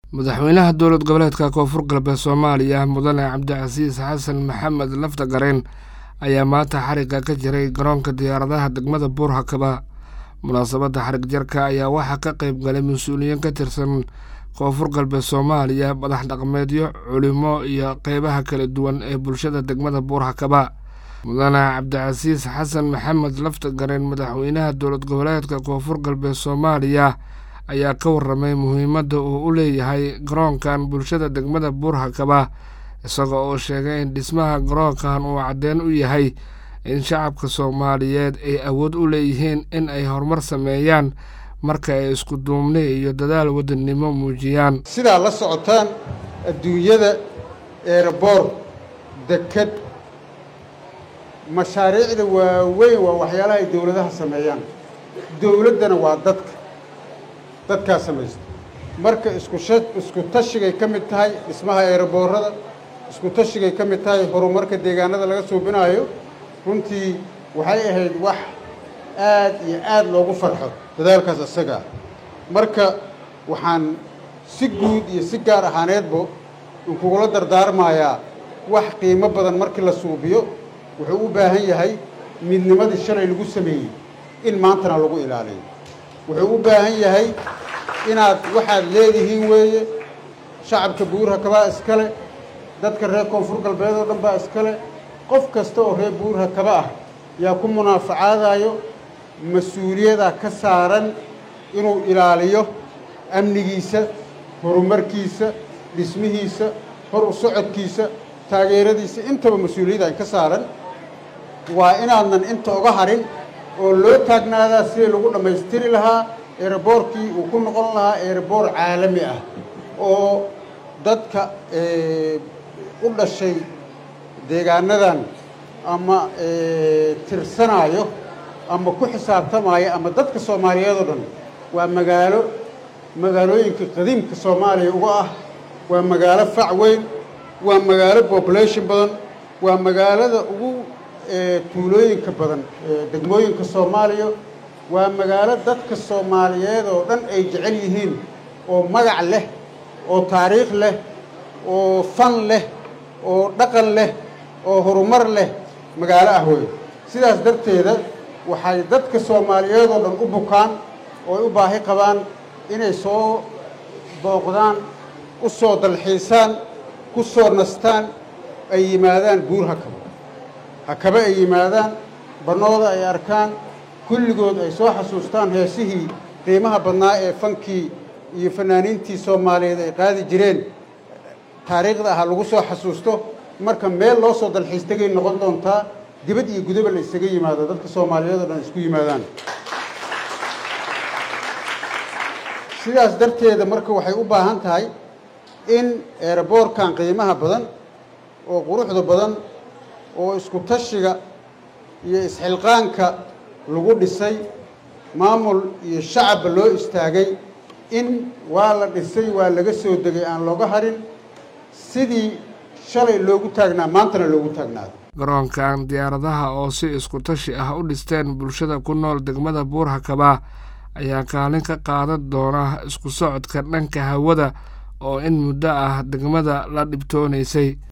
madaxweynaha dowlad goboleedka koonfur galbeed soomaaliya mudane cabdicasiis xasan maxamed laftagareen ayaa maanta xariga ka jiray garoonka diyaaradaha degmada buurhakaba munaasabadda xarig jarka ayaa waxaa ka qayb galay mas-uuliyiin ka tirsan koonfur galbeed soomaaliya madax dhaqmeedyo culimo iyo qeybaha kala duwan ee bulshada degmada buurhakaba mudane cabdicasiis xasan maxamed laftagareen madaxweynaha dowlad goboleedka koonfur galbeed soomaaliya ayaa ka waramay muhiimadda uu u leeyahay garoonkan bulshada degmada buurhakaba isagoo oo sheegay in dhismaha garoonkan uu caddeyn u yahay in shacabka soomaaliyeed ay awood u leeyihiin in ay horumar sameeyaan marka ay isku duubni iyo dadaal wadannimo muujiyaan sidaa la socotaan adduunyada eeraboor deked mashaariicda waaweyn waa waxyaalaha ay dowladaha sameeyaan dowladdana waa dadka dadkaa samaysta marka iskusha isku tashigay ka mid tahay dhismaha eeraboorada isku tashigay ka mid tahay horumarka deegaanada laga suubinaayo runtii waxay ahayd wax aad iyo aad loogu farxo dadaalkaas isagaa marka waxaan si guud iyo si gaar ahaaneedba inkugula dardaarmayaa wax qiimo badan markii la suubiyo wuxuu u baahan yahay midnimadii shalay lagu sameeyey in maantana lagu ilaaliyo wuxuu u baahan yahay inaad waxaad leedihiin weeye shacabka buurhakabaa iskale dadka reer koonfur galbeed oo dhan baa iskale qof kasta oo reer buurhakaba ah yaa ku munaafacaadayo mas-uuliyadaa ka saaran inuu ilaaliyo amnigiisa horumarkiisa dhismihiisa hor u socodkiisa taageeradiisa intaba mas-uuliyadda ka saaran waa inaadnan inta oga harin oo loo taagnaadaa sidii lagu dhammaystiri lahaa eeraboorkii uu ku noqon lahaa eeraboor caalami ah oo dadka u dhashay deegaanadan ama tirsanaayo ama ku xisaabtamaayo ama dadka soomaaliyeed oo dhan waa magaalo magaalooyinka qadiimka soomaaliya uga ah waa magaalo fac weyn waa magaalo population badan waa magaalada ugu tuulooyinka badan degmooyinka soomaaliya waa magaalo dadka soomaaliyeed oo dhan ay jecel yihiin oo magac leh oo taariikh leh oo fan leh oo dhaqan leh oo horumar leh magaalo ah wey sidaas darteeda waxay dadka soomaaliyeed oo dhan u bukaan oo u baahi qabaan inay soo booqdaan u soo dalxiisaan ku soo nastaan ay yimaadaan buur hakabo hakaba ay yimaadaan bannooda ay arkaan kulligood ay soo xasuustaan heesihii qiimaha badnaa ee fankii iyo fanaaniintii soomaaliyeed ay qaadi jireen taariikhda aha lagu soo xasuusto marka meel loo soo dalxiis tegay noqon doontaa dibad iyo gudaba la isaga yimaado dadka soomaaliyeed oo dhan isku yimaadaan sidaas darteeda marka waxay u baahan tahay in eeraboorkan qiimaha badan oo quruxda badan oo isku tashiga iyo isxilqaanka lagu dhisay maamul iyo shacabba loo istaagay in waa la dhisay waa laga soo degay aan looga harin sidii shalay loogu taagnaa maantana loogu taagnaado garoonkan diyaaradaha oo si isku tashi ah u dhisteen bulshada ku nool degmada buurhakaba ayaa kaalin ka qaadan doona isku socodka dhanka hawada oo in muddo ah degmada la dhibtoonaysay